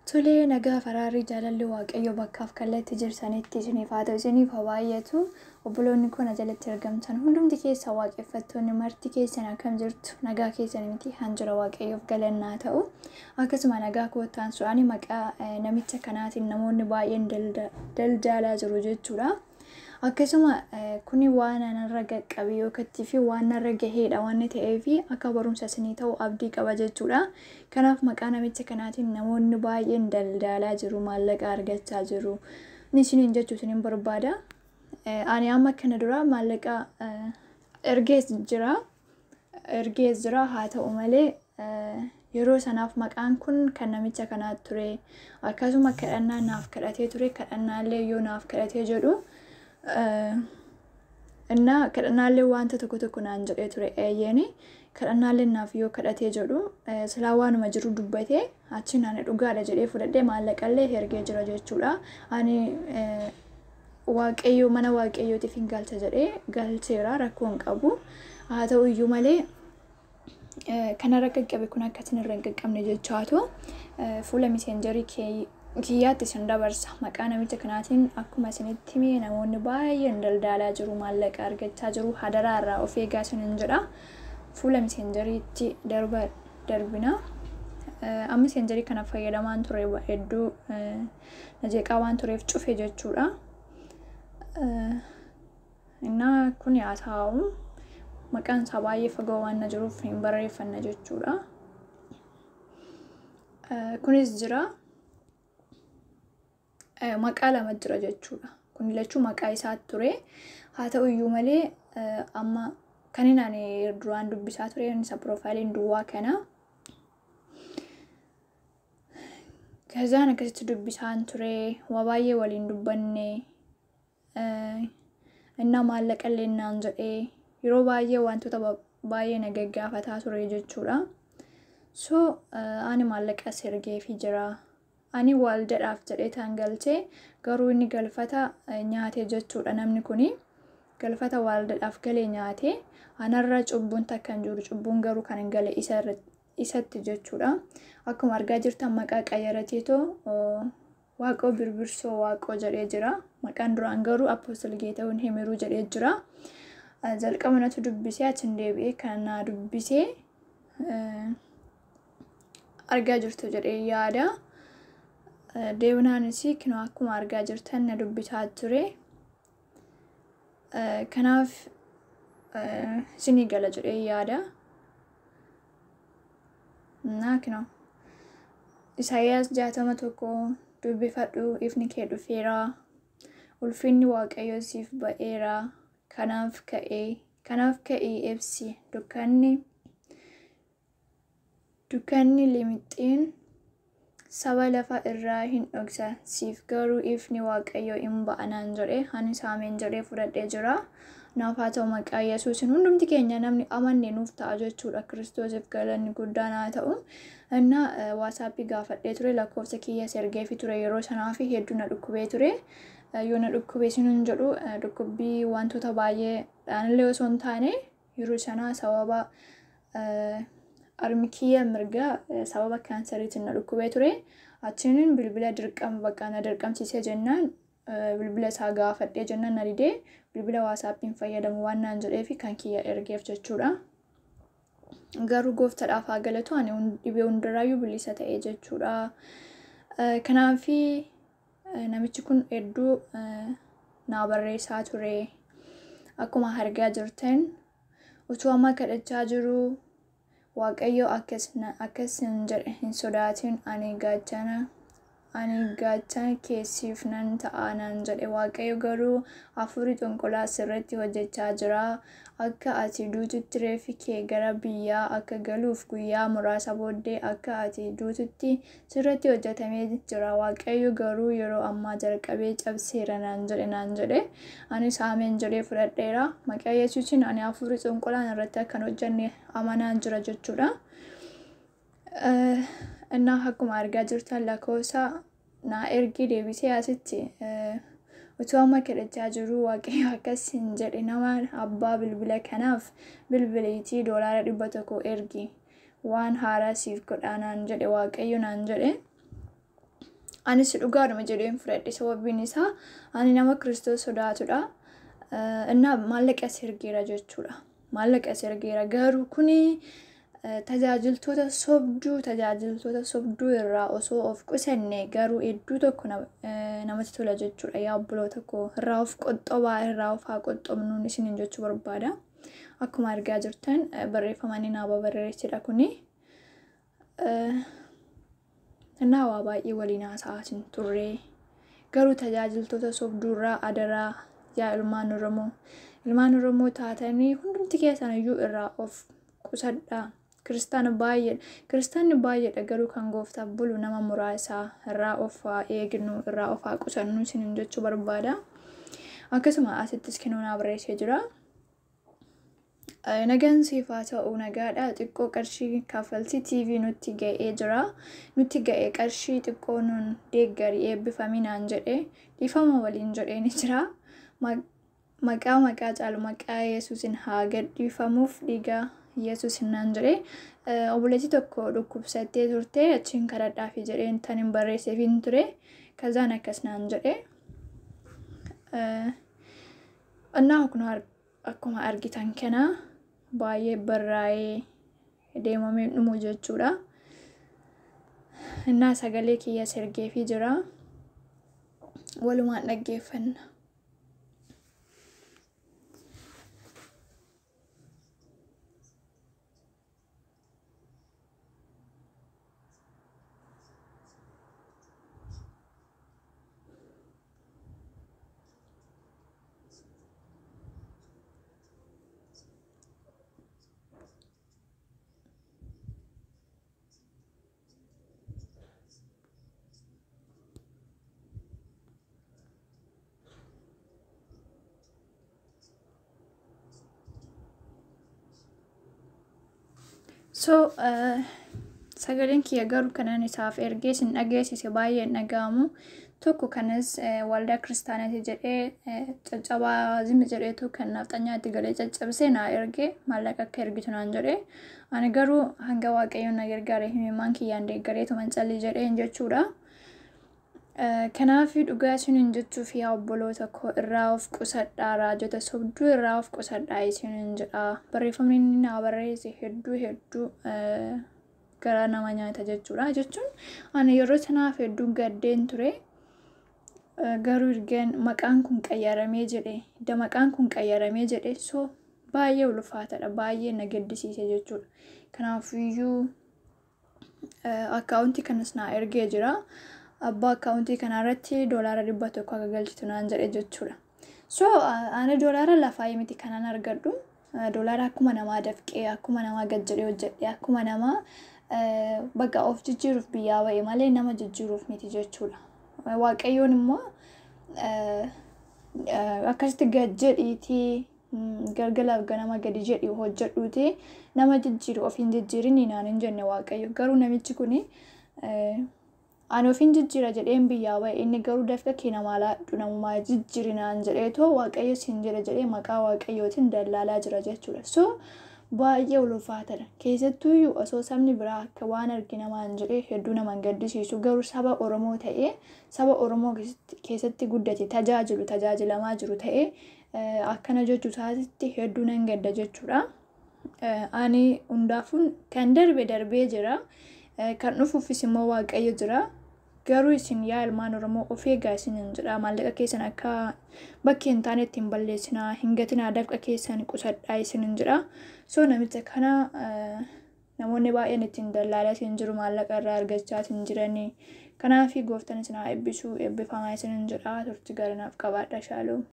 Tolee nagaa faraarrii jaalalli waaqayyo bakkaaf kallattii jirsanitti isiniif haa ta'u isiniif haa baay'atu obboloonni kun jalatti argamtan hundumti keessa waaqeffattoonni marti keessan akkam jirtu nagaa keessan miti hanjira waaqayyoof galannaa ta'u akkasuma nagaa koottaan su'aanii maqaa namicha kanaatiin namoonni baay'een daldalaa jiru jechuudha. Akkasuma kuni waan narra qaqqabe yookattii fi waan narra gaheedha waan ta'eef akka barumsa isinii ta'u abdii qaba jechuudha. Kanaaf maqaa namicha kanaatiin namoonni baay'een daldalaa jiru maallaqa argachaa jiru. Ni isiniin jechuu isiniin barbaada. Ani amma kana dura maallaqa ergees jira. Ergees jira haa ta'u malee yeroo sanaaf maqaan kun kan namicha kanaa ture. Akkasuma kadhannaa naaf kadhatee ture kadhannaallee yoo naaf kadhatee jedhu. እና kadhannaallee wanta tokko tokko naan jedhee ture eeyyeeni kadhannaallee naaf yoo kadhatee jedhu silaa waanuma jiru dubbatee achi naan dhugaadha jedhee fudhadhee maallaqallee ergee jira jechuudha. Ani waaqayyoo mana waaqayyootiif hin galcha jedhee galcheera rakkoo hin qabu. Haa ta'u iyyuu malee kanarra qaqqabe kun akkasin irra hin qaqqabne jechaatu fuula miseenjarii kiyyaatti isin dabarsa maqaa namicha kanaatiin akkuma isinitti hime namoonni baay'een daldalaa jiru maallaqa argachaa jiru hadaraa irraa of eegaa isinin jedha fuula miseenjariitti darba darbina amma miseenjarii kana fayyadamaan ture hedduu najeeqaa waan tureef cufe jechuudha. Innaa kun haa ta'u maqaan isaa baay'ee fagoo waan na jiruuf hin barreeffanna jechuudha. Kunis jira. maqaa lama jira jechuudha. Kun lachuu maqaa isaa ture. Haa ta'u iyyuu malee amma kan inni ani duraan dubbisaa ture isa piroofaayiliin duwwaa kana. Kazaan akkasitti dubbisaan ture waa baay'ee waliin dubbanne innaa maallaqallee naan jedhee yeroo baay'ee wantoota baay'ee na gaggaafataa ture jechuudha. So ani maallaqa ergeefii jira. ani waldadhaaf jedhee taan galchee garuu inni galfata nyaate jechuudha namni kuni galfata waldadhaaf galee nyaate anarra cubbuun takka hin jiru cubbuun garuu kan hin gale isatti jechuudha akkuma argaa jirtan maqaa qayyarateetoo waaqoo birbirsoo waaqoo jedhee jira maqaan duraan garuu apostol geeta'uun himiruu jedhee jira jalqaba natu dubbisee achiin deebi'ee kan naa dubbisee argaa jirtu jedhee yaada. deebinaanis kinoo akkuma argaa jirtan na dubbisaa ture. Kanaaf isinii gala jedhee yaada. Naa kinoo Isaayyaas jaatama tokko dubbifadhu ifni kee dhufeera. Ulfinni waaqayyoo siif ba'eera. Kanaaf ka'ee kanaaf ka'ii ibsi dukkanni dukkanni limixxiin saba lafa irraa hin dhoksa siif garuu ifni waaqayyoo hin ba'anaan jedhe ani saameen jedhee fudhadhee jira naaf haa ta'u maqaa yesuusin hundumti keenya namni amanne nuuf ta'a jechuudha kiristoosiif galanni guddaan haa ta'u inna waasaappii gaafadhee ture lakkoofsa kiyya ergeefi ture yeroo sanaa fi hedduu na dhukkubee ture yoo na dhukkubee sinuun jedhu dhukkubbii wantoota baay'ee dhaanillee osoo hin taane yeroo sanaa sababa harmi kiyya mirgaa sababa kaansariitiin na dhukkubee ture achiin bilbila dirqama bakka na dirqamsiisee jennaan bilbila isaa gaafadhee jennaan na didee bilbila waasaappiin fayyadamu waan naan jedhee fi kan kiyya ergeef jechuudha. Garuu gooftaadhaaf haa galatu ani dhibee hundaraayyuu bilisa ta'ee jechuudha. Kanaafi namichi kun hedduu naa barreessaa ture. Akkuma argaa jirtan utuu amma kadhachaa jiru waaqayyo akkas hin jedhe hin sodaatin ani gaachana ani gaachana keessiif nan ta'a naan jedhe waaqayyo garuu hafuurri xonqolaa sirratti hojjechaa jira akka ati duututti reeffi kee gara biyyaa akka galuuf guyyaa muraasa booddee akka ati duututti sirratti hojjetamee jira waaqayyo garuu yeroo ammaa jalqabee cabseera naan jedhe naan jedhe ani saameen jedhee fudhadheera maqaa yesuusin ani hafuurri xonqolaan irratti akkan hojjenne amanaan jira jechuudha. Innaa akkuma argaa jirtan lakkoofsa naa ergi deebisee asitti utuu amma kadhachaa jiru waaqayyo akkas hin jedhe nama abbaa bilbila kanaaf bilbiliitii doolaara dhibba tokko ergi waan haaraa siif godhaa naan jedhe waaqayyo naan jedhe anis dhugaadhuma jedheen fudhadhe sababiin isaa ani nama kiristoos sodaatudha innaa maallaqa as ergeera jechuudha maallaqa as ergeera garuu kuni tajaajiltoota sobduu tajaajiltoota sobduu irraa osoo of qusanne garuu hedduu tokko namatti tola jechuudha yaa obboloota koo irraa of qoxxobaa irraa of haa qoxxobnuun isiniin jechuu barbaada akkuma argaa jirtan barreeffamanii naaba barreessedha kuni innaa waa baay'ee waliin haasa'aatiin turre garuu tajaajiltoota sobduurraa adaraa yaa ilmaan oromoo ilmaan oromoo taatanii hundumti keessan iyyuu irraa of qusadhaa kiristaana baay'ee kiristaanni baay'eedha garuu kan gooftaaf bulu nama muraasaa irraa of haa eegnu irraa of haa qusannu isiniin jechuu barbaada akkasuma asittis kennuunaa barreessee jira. Nagaan siif haa ta'u nagaadha xiqqoo qarshii kaffaltii TV nutti ga'ee jira nutti ga'ee qarshii xiqqoo nun deeggarii eebbifaminaan jedhe dhiifama waliin jedheen jira maqaa maqaa caalu maqaa yesuusin haa gadhiifamuuf dhiigaa yesus naan jedhe obboleettii tokko dhukkubsattee turte achiin kadhadhaafi jedheen tan hin barreesseefin ture kazaan akkas naan jedhe innaa kun akkuma argitan kana baay'ee barraa'ee deemamee dhumu jechuudha innaa sagalee kiyya sergeefii jira walumaan dhaggeeffanna. so sagaleen kiyya garuu kanan isaaf ergee sin dhageessise baay'ee dhaga'amu tokko kanas waldaa kiristaanaati jedhee caccabaa zimi jedheetu kan nafxanyaatti galee caccabsee naa ergee maallaqa akka ergitu naan jedhee ani garuu hanga waaqayyoon na gargaare himimaan kiyyaan deeggareetu mancallii jedheen jechuudha. Kanaaf dhugaa isiniin jechuuf yaa obboloota koo irraa of qusadhaa raajota sobduu irraa of qusadhaa isiniin jedha barreeffamni inni naa barreesse hedduu hedduu gara nama nyaata jechuudha jechuun ani yeroo sanaaf hedduu gaddeen ture garuu ergaan maqaan kun qayyaramee jedhe idda maqaan kun qayyaramee jedhe so baay'ee ulfaatadha baay'ee na gaddisiise jechuudha kanaafiyyuu akkaawuntii kanas naa ergee jira. abbaa akkaawuntii kanarratti doolaara dhibba tokko akka galchitu naan jedhe jechuudha. So ani doolaara lafaa miti kanan argadhu. Doolaara akkuma namaa dafqee akkuma namaa gad jedhee hojjedhee akkuma namaa bakka of jijjiiruuf biyyaa ba'e malee nama jijjiiruuf miti jechuudha. Waaqayyoon immoo akkasitti gad jedhiitii galgalaaf ganama gadi jedhi hojjedhuuti nama jijjiiru ofiin jijjiirin naan hin jenne waaqayyo garuu namichi kuni ani ofiin jijjiira jedheen biyyaa ba'e inni garuu dafqa kee namaa laadhu namumaa jijjiirinaan jedheetoo waaqayyo siin jedhe jedhee maqaa waaqayyootiin dallaalaa jira jechuudha so baay'ee ulfaatadha keessattuuyyuu osoo sabni biraa akka waan argi namaan jedhee hedduu nama gaddisiisu garuu saba oromoo ta'ee saba oromoo keessatti guddate tajaajilu tajaajilamaa jiru ta'ee akkana jechuu isaatitti hedduu nan gadda jechuudha ani hundaafuun kan darbe darbee jira. kan dhufuufis immoo waaqayyo jira garuu isin yaa ilmaan oromoo of eegaa isin jedha maallaqa keessan akka bakki hin taane ittiin balleessinaa hin gatinaa dafqa keessan qusadhaa isin jedha so namicha kana namoonni baay'een ittiin dallaalaa isin jiru maallaqa irraa argachaa isin jiranii kanaafi gooftan isin haa eebbisuu eebbifamaa isin jedha turtii garanaaf qabaadha shaaluu.